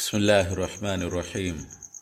بسم الله الرحمن الرحيم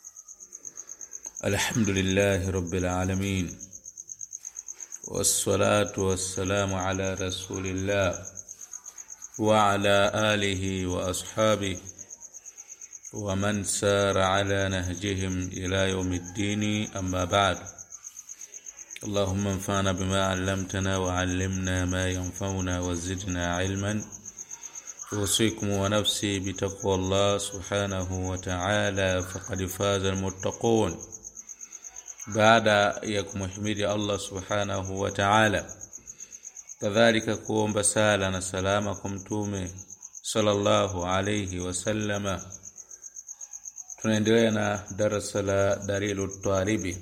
الحمد لله رب العالمين والصلاة والسلام على رسول الله وعلى آله وأصحابه ومن سار على نهجهم إلى يوم الدين أما بعد اللهم انفعنا بما علمتنا وعلمنا ما ينفعنا وزدنا علما أوصيكم ونفسي بتقوى الله سبحانه وتعالى فقد فاز المتقون baada ya kumhimidi Allah subhanahu wa ta'ala kadhalika kuomba sala na salama kwa mtume sallallahu alayhi wasallama tunaendelea na darasa la dalilu talibi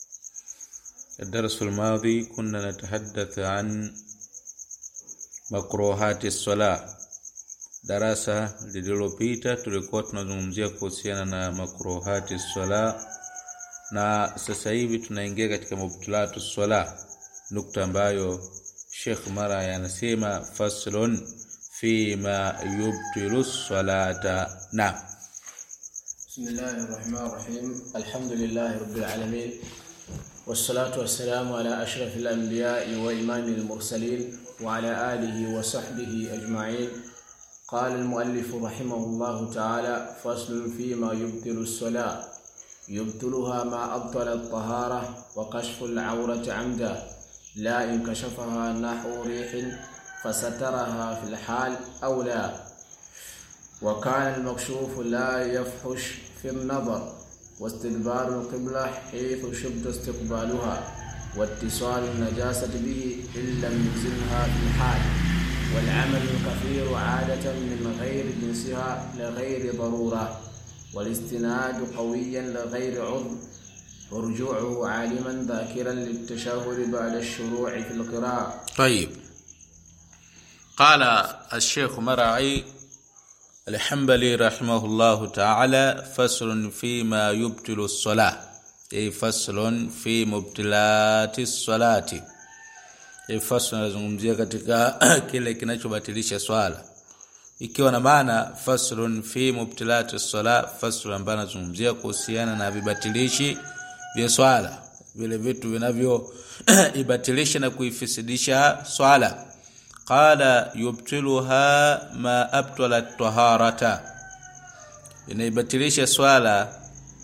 الدرس الماضي كنا نتحدث عن مكروهات الصلاه darasa lililopita tulikuwa tunazungumzia kuhusiana na makruhati swala na sasa hivi tunaingia katika mubtilatu swala nukta ambayo Sheikh Mara anasema faslun fi ma yubtilu salata na بسم الله الرحمن الرحيم الحمد لله رب العالمين والصلاة والسلام على أشرف الأنبياء وإمام المرسلين وعلى آله وصحبه أجمعين قال المؤلف رحمه الله تعالى فصل فيما يبطل الصلاة يبطلها ما أبطل الطهارة وكشف العورة عمدا لا إن كشفها نحو ريح فسترها في الحال أو لا وكان المكشوف لا يفحش في النظر واستدبار القبلة حيث شد استقبالها واتصال النجاسة به إن لم يزلها في الحال والعمل الكثير عادة من غير جنسها لغير ضرورة والاستناد قويا لغير عذر ورجوعه عالما ذاكرا للتشهد بعد الشروع في القراءة طيب قال الشيخ مرعي الحنبلي رحمه الله تعالى فصل فيما يبطل الصلاة أي فصل في مبتلات الصلاة أي فصل nazungumzia katika kile kinachobatilisha swala ikiwa na maana faslun fi mubtilati sala fasl ambayo anazungumzia kuhusiana na vibatilishi vya swala vile vitu vinavyo ibatilisha na kuifisidisha swala qala yubtiluha ma abtala taharata inaibatilisha swala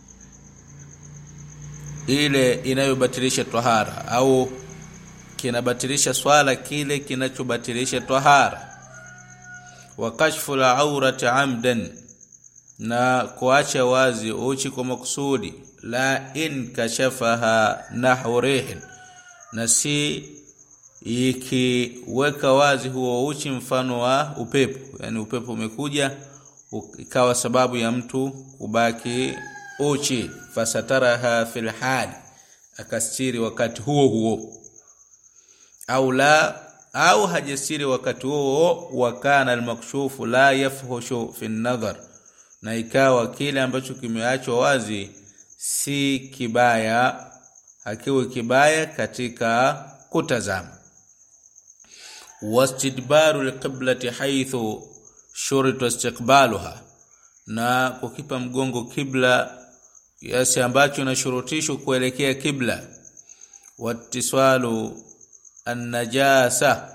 ile inayobatilisha tahara au kinabatilisha swala kile kinachobatilisha tahara wa kashfu al-awrati amdan na kuacha wazi uchi kwa makusudi la in kashafaha nahwu rihin na si ikiweka wazi huo uchi mfano wa upepo yani upepo umekuja ikawa sababu ya mtu kubaki uchi fasataraha fil hali akastiri wakati huo huo au la au hajasiri wakati huo wakana almakshufu la yafhushu fi nadhar na ikawa kile ambacho kimeachwa wazi si kibaya hakiwi kibaya katika kutazama wastidbaru alqiblati haythu shurita istiqbaluha na kukipa mgongo kibla kiasi ambacho inashurutishwa kuelekea kibla watiswalu annajasa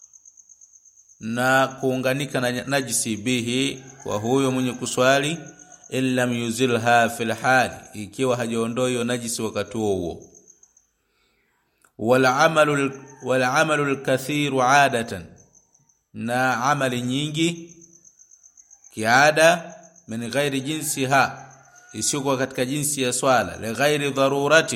na kuunganika na najisi bihi kwa huyo mwenye kuswali illa yuzilha fil hali ikiwa hajaondoa hiyo najisi wakati huo huo wal amalu wal amalu al kathiru adatan na amali nyingi kiada min ghairi jinsiha isiyokuwa katika jinsi ya swala li ghairi daruratin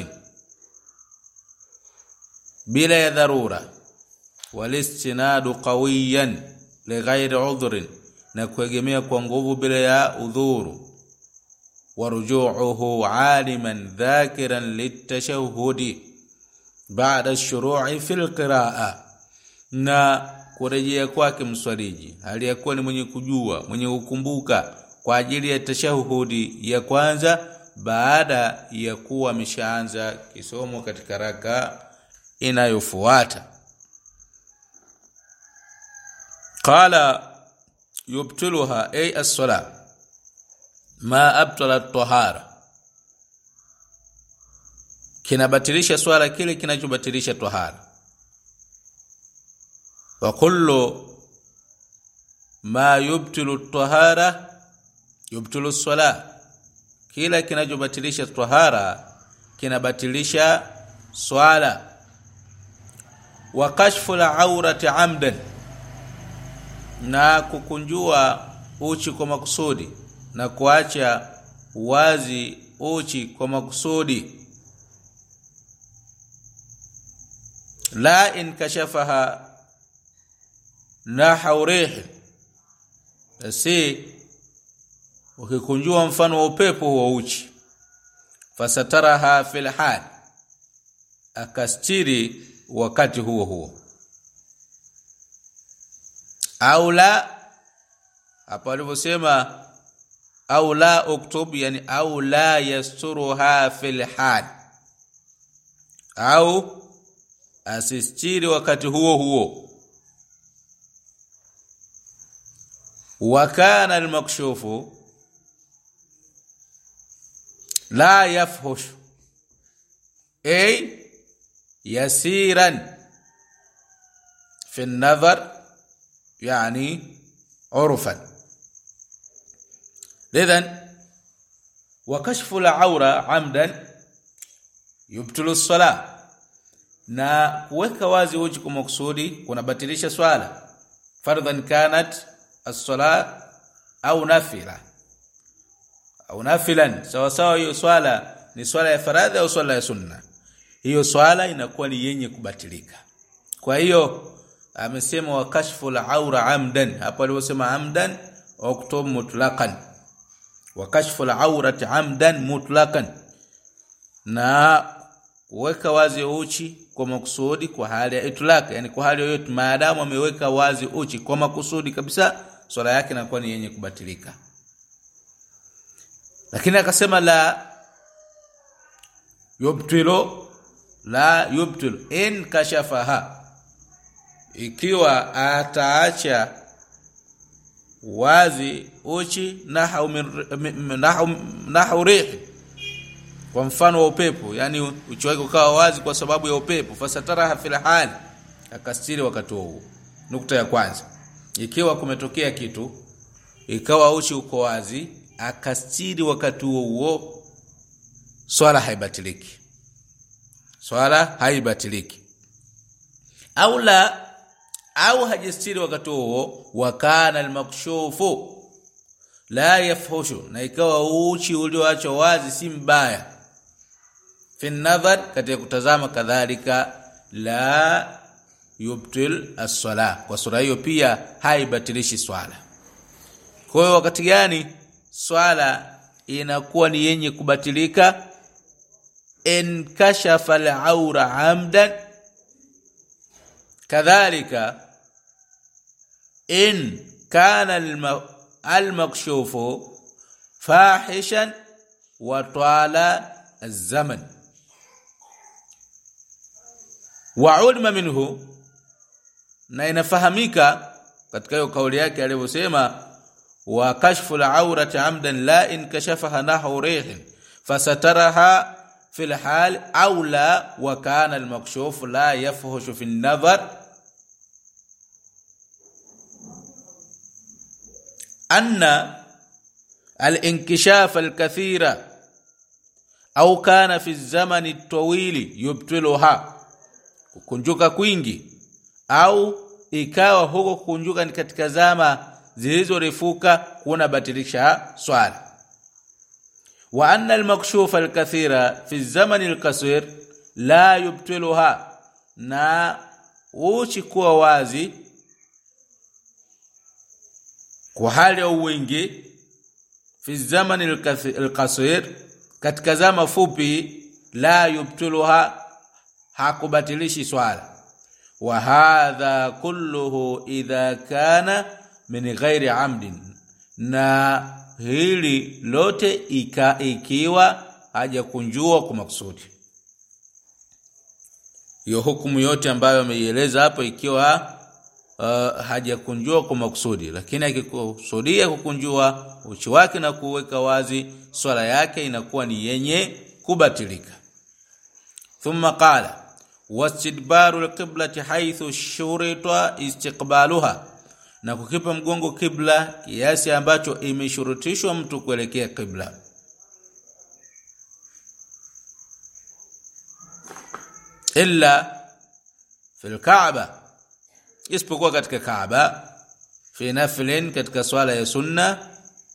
bila ya dharura walistinadu qawiyan lighairi udhrin na kuegemea kwa nguvu bila ya udhuru warujuuhu aliman dhakiran litashahudi baada shuru'i fil qiraa na kurejea kwake mswaliji hali ya kuwa ni mwenye kujua mwenye kukumbuka kwa ajili ya tashahudi ya kwanza baada ya kuwa ameshaanza kisomo katika raka inayofuata qala yubtiluha ay as-sala ma abtala tahara kinabatilisha swala kile kinachobatilisha tahara wa kullu ma yubtilu tahara yubtilu sala kila kinachobatilisha tahara kinabatilisha swala wa kashfu al-awrati amdan na kukunjua uchi kwa makusudi na kuacha wazi uchi kwa makusudi la in kashafaha nahu rih si ukikunjua mfano wa upepo wa uchi fasataraha fil hal akastiri wakati huo huo au la hapo alivyosema au la uktub yani au la yasturuha fil hal au asistiri wakati huo huo wa kana almakshufu la yafhush ay yasiran fi an-nazar yani urfan lidhan wa kashfu al-awra amdan yubtilu as-salah na kuweka wazi uchi kwa makusudi kunabatilisha swala fardhan kanat as-sala au nafila au nafilan sawa sawa hiyo swala ni swala ya faradhi au swala ya sunna hiyo swala inakuwa ni yenye kubatilika kwa hiyo amesema wa kashfu al-aura amdan hapo aliposema amdan uktub mutlaqan wa kashfu al-aurati amdan mutlaqan na kuweka wazi uchi kwa makusudi kwa hali ya itlaq yani kwa hali yoyote maadamu ameweka wazi uchi kwa makusudi kabisa swala yake inakuwa ni yenye kubatilika lakini akasema la yubtilu la yubtilu in kashafaha ikiwa ataacha wazi uchi nahu nahu nahu rihi kwa mfano wa upepo yani uchi wake ukawa wazi kwa sababu ya upepo fasataraha fil hali akastiri wakati huo nukta ya kwanza ikiwa kumetokea kitu ikawa uchi uko wazi akastiri wakati huo huo swala haibatiliki swala haibatiliki au la au hajistiri wakati huo wakana almakshufu la yafhushu na ikawa uchi ulioachwa wazi si mbaya fi nadhar katika kutazama kadhalika la yubtil as-sala kwa sura hiyo pia haibatilishi swala kwa hiyo wakati gani swala inakuwa ni yenye kubatilika in kashafa al-aura amdan kadhalika in kana al-makshufu fahishan wa tala az-zaman wa ulima minhu na inafahamika katika hiyo kauli yake aliyosema wa kashfu al-awrati amdan la in kashafaha nahu rihin fasataraha في الحال أو لا وكان المكشوف لا يفهش في النظر أن الانكشاف الكثير أو كان في الزمن الطويل يبطلها kukunjuka kwingi au ikawa huko kukunjuka ni katika zama zilizorefuka kunabatilisha swala wa anna al-makshuf al-kathira fi zaman al-qasir la yubtiluha na uchi kuwa wazi kwa hali ya wingi fi zaman al-qasir katika zama fupi la yubtiluha hakubatilishi swala wa hadha kulluhu idha kana min ghairi amdin na hili lote ika, ikiwa hajakunjua kwa makusudi hiyo hukumu yote ambayo ameieleza hapo ikiwa uh, hajakunjua kwa makusudi lakini akikusudia kukunjua uchi wake na kuweka wazi swala yake inakuwa ni yenye kubatilika thumma qala wastidbaru alqiblati haythu shurita istiqbaluha na kukipa mgongo kibla kiasi ambacho imeshurutishwa mtu kuelekea kibla illa fil kaaba isipokuwa katika kaaba fi naflin katika swala ya sunna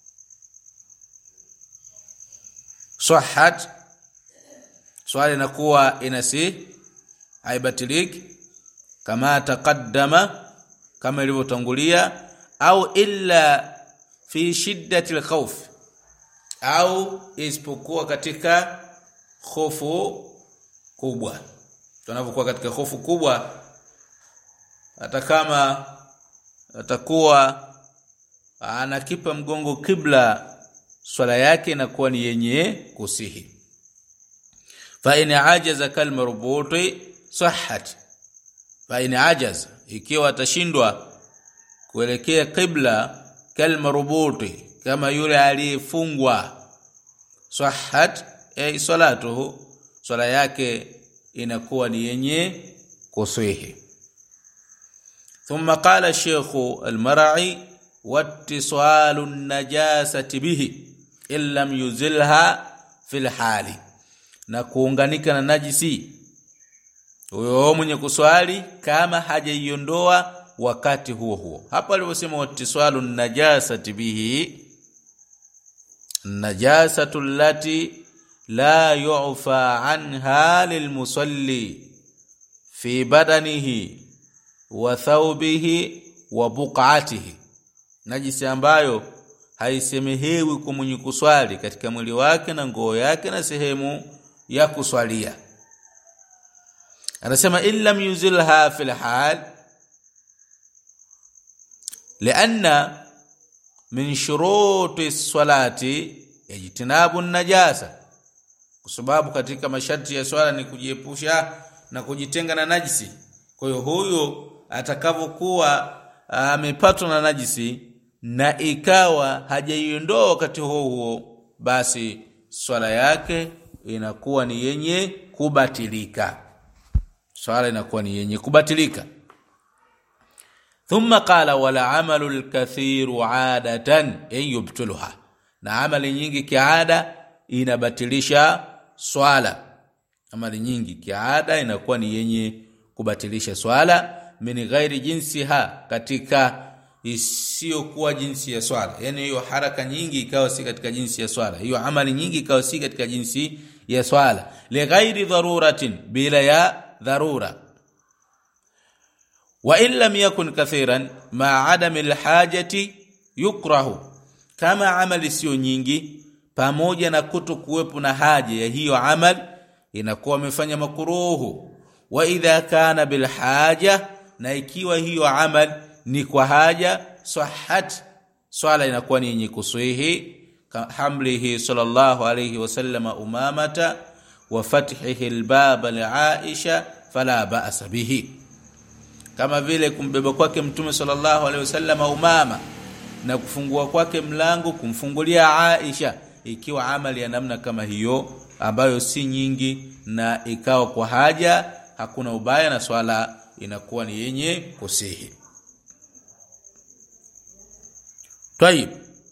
sahhat swala inakuwa inasi haibatiliki kama taqaddama kama ilivyotangulia au illa fi shiddati alkhawf au isipokuwa katika hofu kubwa tunapokuwa katika hofu kubwa hata kama atakuwa anakipa mgongo kibla swala yake inakuwa ni yenye kusihi fa in ajaza kal marbuti sahhat fa in ajaza ikiwa atashindwa kuelekea kibla kal marbuti kama yule aliyefungwa sahhat ay salatuhu swala yake inakuwa ni yenye kusihi ثم قال الشيخ المرعي واتصال النجاسة به إن لم يزلها في الحال na kuunganika na najisi huyo mwenye kuswali kama hajaiondoa wakati huo huo hapa alivyosema watiswalu najasati bihi najasatu allati la yu'fa anha lilmusalli fi badanihi wa thawbihi wa buq'atihi najisi ambayo haisemehewi kwa mwenye kuswali katika mwili wake na nguo yake na sehemu ya kuswalia anasema illam yuzilha fil hal لأن من شروط الصلاة اجتناب النجاسة kwa sababu katika masharti ya swala ni kujiepusha na kujitenga na najisi kwa hiyo huyo atakavyokuwa amepatwa na najisi na ikawa hajaiondoa wakati huo huo basi swala yake inakuwa ni yenye kubatilika swala inakuwa ni yenye kubatilika thumma qala wala amalu alkathiru adatan ay yubtiluha na amali nyingi kiada inabatilisha swala amali nyingi kiada inakuwa ni yenye kubatilisha swala min ghairi jinsiha katika isiyokuwa jinsi ya swala yani hiyo haraka nyingi ikawa si katika jinsi ya swala hiyo amali nyingi ikawa si katika jinsi ya swala li ghairi dharuratin bila ya dharura wa in lam yakun kathiran ma adami alhajati yukrahu kama amali sio nyingi pamoja na kuto kuwepo na haja ya hiyo amal inakuwa amefanya makuruhu wa idha kana bil haja na ikiwa hiyo amal ni kwa haja sahhat swala inakuwa ni yenye kuswihi hamlihi sallallahu alayhi wasallam umamata wa fathihi albaba li aisha fala ba'sa bihi kama vile kumbeba kwake mtume sallallahu alayhi wasallam umama na kufungua kwake mlango kumfungulia Aisha ikiwa amali ya namna kama hiyo ambayo si nyingi na ikawa kwa haja hakuna ubaya na swala inakuwa ni yenye kusihi طيب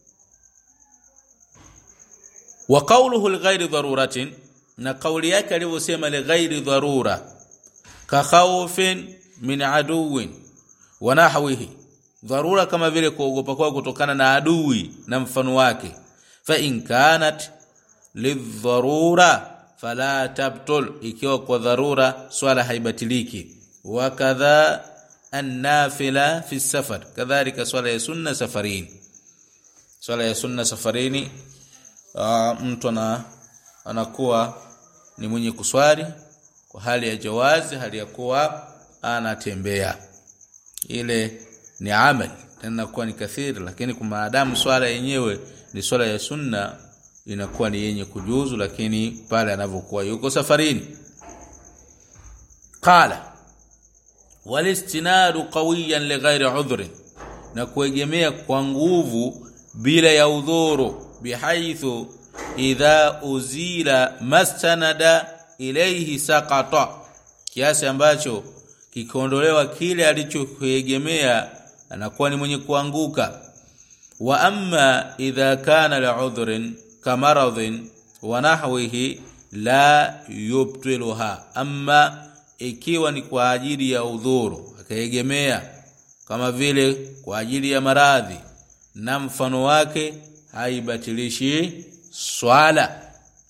وقوله لغير ضروره na kauli yake alivyosema lighairi dharura ka khawfin min aduwin wa nahwihi dharura kama vile kuogopa kwao kutokana na adui na mfano wake fa in kanat lidharura fala tabtul ikiwa kwa dharura swala haibatiliki wa kadha annafila fi safar kadhalika swala ya sunna safarini swala ya sunna safarini uh, mtu ana anakuwa ni mwenye kuswali kwa hali ya jawazi hali ya kuwa anatembea ile ni amali tena kuwa ni kathiri lakini kwa maadamu swala yenyewe ni swala ya sunna inakuwa ni yenye kujuzu lakini pale anavyokuwa yuko safarini qala walistinadu qawiyan lighairi udhri na kuegemea kwa nguvu bila ya udhuru bihaithu idha uzila mastanada ilayhi saqata kiasi ambacho kikiondolewa kile alichokuegemea anakuwa ni mwenye kuanguka wa amma idha kana li'udhrin kamaradhin wa nahwihi la yubtiluha amma ikiwa ni kwa ajili ya udhuru akaegemea kama vile kwa ajili ya maradhi na mfano wake haibatilishi swala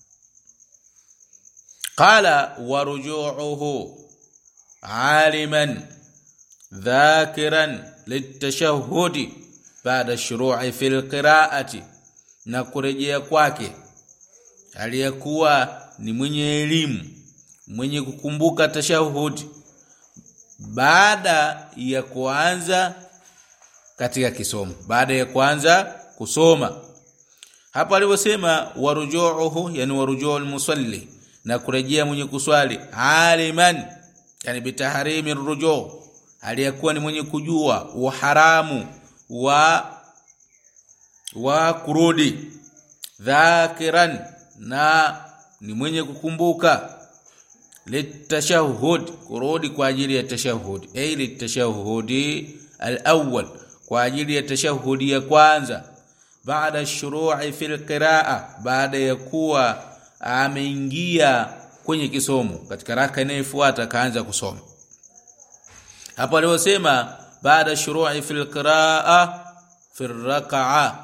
qala warujuuhu aliman dhakiran litashahudi baada shuru'i fil qira'ati na kurejea kwake aliyekuwa ni mwenye elimu mwenye kukumbuka tashahudi baada ya kuanza katika kisomo baada ya kuanza kusoma hapa alivyosema warujuuhu yani warujuu almusalli na kurejea mwenye kuswali aliman yani bitaharimi rujuu aliyekuwa ni mwenye kujua uharamu wa wa kurudi dhakiran na ni mwenye kukumbuka litashahud kurudi kwa ajili ya tashahudi ay litashahudi al-awwal kwa ajili ya tashahudi ya kwanza baada shuru'i fil qira'a baada ya kuwa ameingia kwenye kisomo katika raka inayofuata kaanza kusoma hapo aliposema baada shuru'i fil qira'a fil raka'a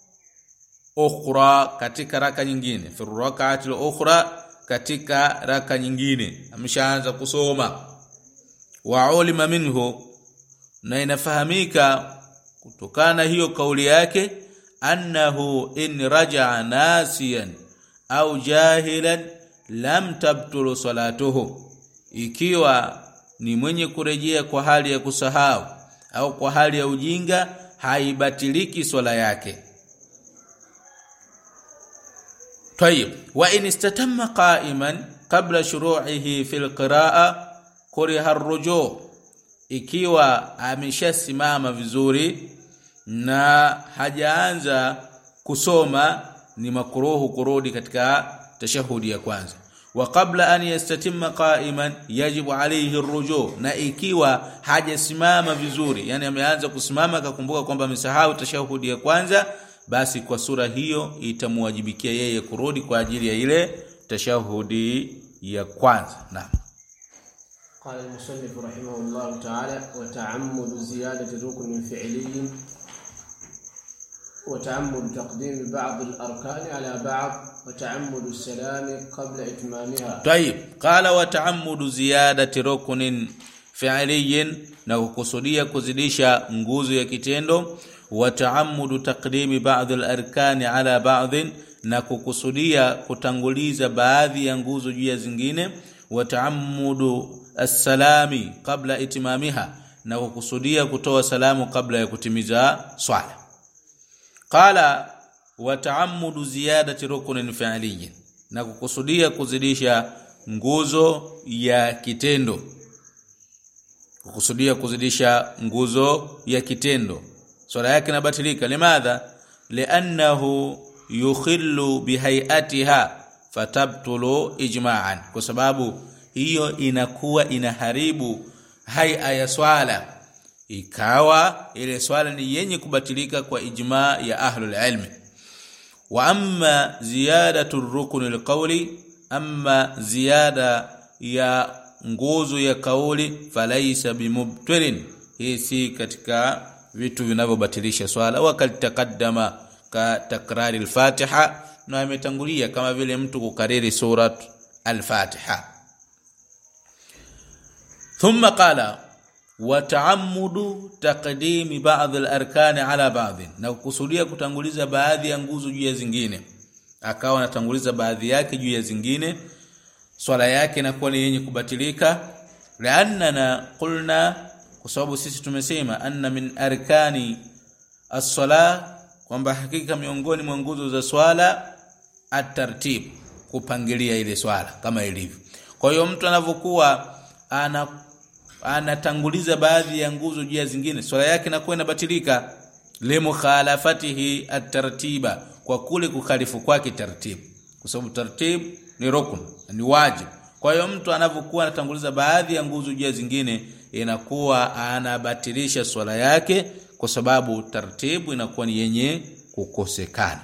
ukhra katika raka nyingine fil rak'ati al-ukhra katika raka nyingine ameshaanza kusoma wa ulima minhu na inafahamika kutokana hiyo kauli yake annahu in raja'a nasiyan au jahilan lam tabtulu salatuhu ikiwa ni mwenye kurejea kwa hali ya kusahau au kwa hali ya ujinga haibatiliki swala yake طيب وان استتم قائما قبل شروعه في القراءه كره الرجوع ikiwa ameshasimama vizuri na hajaanza kusoma ni makruhu kurudi katika tashahudi ya kwanza wa qabla an yastatimma qa'iman yajibu alayhi arruju na ikiwa hajasimama vizuri yani ameanza kusimama akakumbuka kwamba amesahau tashahudi ya kwanza basi kwa sura hiyo itamwajibikia yeye kurudi kwa ajili ya ile tashahudi ya kwanza naam قال المصنف رحمه الله تعالى وتعمد زيادة ركن فعلي وتعمد تقديم بعض الأركان على بعض وتعمد السلام قبل إتمامها طيب قال وتعمد زيادة ركن فعلي na kukusudia kuzidisha nguzo ya kitendo wa taamudu taqdimi ba'd al-arkani ala ba'd na kukusudia kutanguliza baadhi ya nguzo juu ya zingine wa taamudu as-salami qabla itimamiha na kukusudia kutoa salamu kabla ya kutimiza swala qala wa taamudu ziyadati ruknin fi'liyyin na kukusudia kuzidisha nguzo ya kitendo kukusudia kuzidisha nguzo ya kitendo swala yake inabatilika limadha li'annahu yukhillu bihayatiha fatabtulu ijma'an kwa sababu hiyo inakuwa inaharibu haya ya swala ikawa ile swala ni yenye kubatilika kwa ijma ya ahlul ilmi wa amma ziyadatu rukun alqawli amma ziyada ya nguzo ya kauli falaisa bimubtilin hii si katika vitu vinavyobatilisha swala wakati takaddama ka takrari al-Fatiha na imetangulia kama vile mtu kukariri surat al-Fatiha thumma qala wa ta'ammudu taqdimi ba'd al-arkan ala ba'd na kukusudia kutanguliza baadhi ya nguzo juu ya zingine akawa anatanguliza baadhi yake juu ya zingine swala yake inakuwa ni yenye kubatilika laannana qulna kwa sababu sisi tumesema anna min arkani as-sala kwamba hakika miongoni mwa nguzo za swala at-tartib kupangilia ile swala kama ilivyo kwa hiyo mtu anavyokuwa anatanguliza baadhi ya nguzo juu ya zingine swala yake inakuwa inabatilika limukhalafatihi at-tartiba kwa kule kukhalifu kwake taratibu kwa sababu taratibu ni rukun ni wajibu kwa hiyo mtu anapokuwa anatanguliza baadhi ya nguzo juu ya zingine inakuwa anabatilisha swala yake kwa sababu taratibu inakuwa ni yenye kukosekana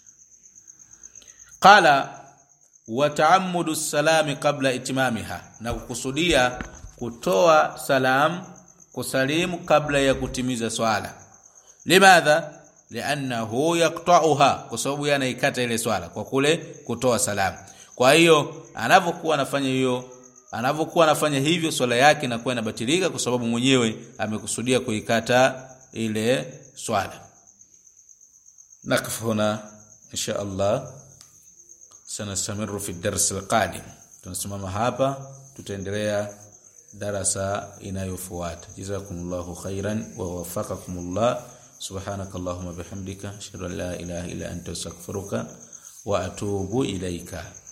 qala wa taammudu salami qabla itimamiha na kukusudia kutoa salam kusalimu kabla ya kutimiza swala limadha liannahu yaqta'uha kwa sababu yeye anaikata ile swala kwa kule kutoa salamu kwa hiyo anapokuwa anafanya hiyo anapokuwa anafanya hivyo swala yake inakuwa inabatilika kwa sababu mwenyewe amekusudia kuikata ile swala nakfu huna insha Allah sanastamiru fi dars alqadim tunasimama hapa tutaendelea darasa inayofuata jazakumullahu khairan wa wafaqakumullah سبحانك اللهم بحمدك اشهد ان لا اله الا انت استغفرك واتوب اليك